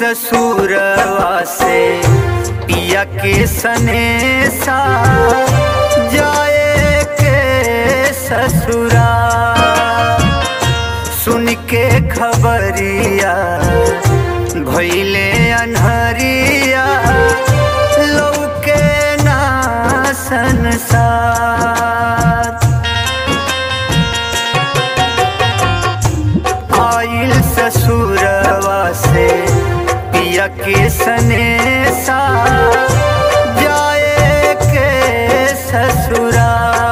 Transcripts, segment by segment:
ससुरवा से पिया के सनेसा जाए के ससुरा सुन के खबरिया भैले अनहरिया लौके ना संसार आइल ससुरवा से पिया के सनेसा जाए के ससुरा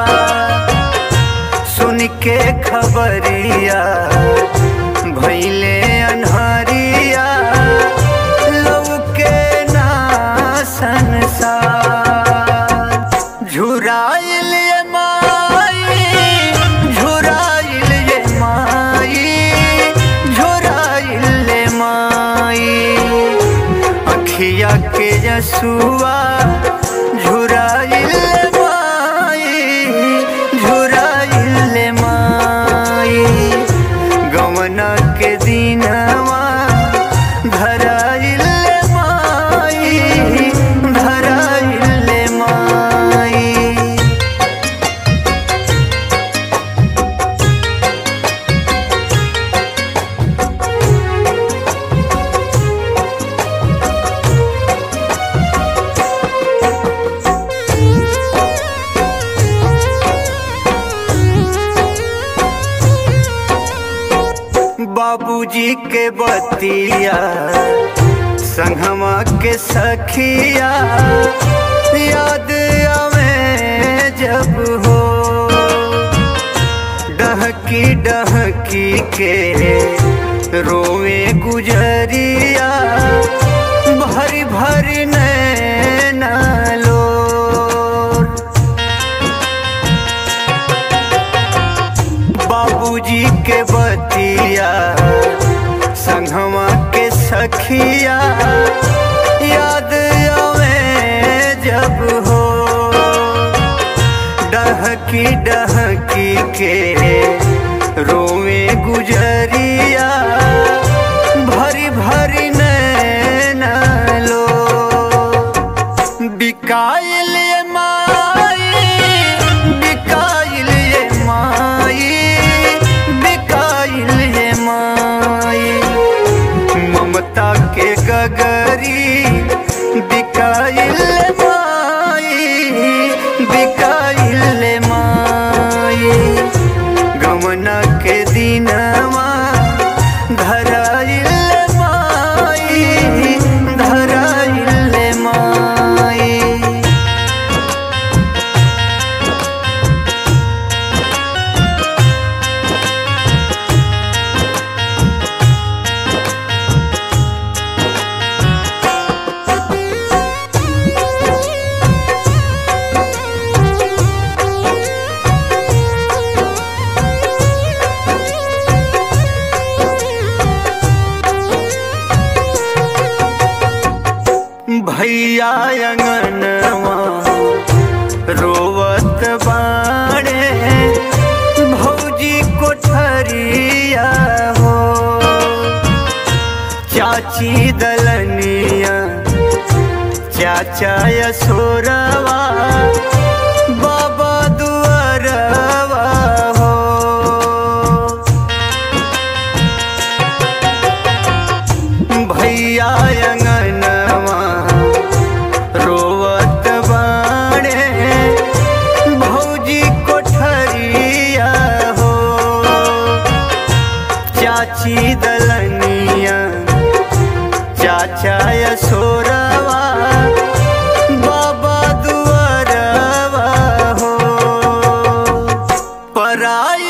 सुन के खबरिया भैले अनहरिया लौके ना संसार झुराइल ये माई झुराइल ये माई झुराइल ये माई अखिया के जसुआ झुराइल ये माई झुराइल ये माई गवना के दिनवा धराइल ये माई धराइल ये माई बाबूजी के बतिया संगमा के सखिया याद आवे जब हो डहकी डहकी के रोवे गुजरिया भरी भरी नैना लोर बाबूजी के बतिया संगवा के सखिया याद आवे जब हो डहकी डहकी के रोवे गुजरिया भरी भरी नैना लो बिकाइल ये माई बिकाइल ये माई बिकाइल ये माई ममता के गगरी बिकाइल ये माई बिकाइल ये माई गमना के दिनवा धराइल ये माई धराइल ये माई भैया अंगनवा रोवत बाड़े भौजी कोठरिया हो चाची दलनिया चाचा यशोरवा बाबा दुआरवा हो भैया अंगनवा रोवत बाड़े भौजी कोठरिया हो चाची दलनिया चाचा यशोरवा बाबा दुआरवा हो पराई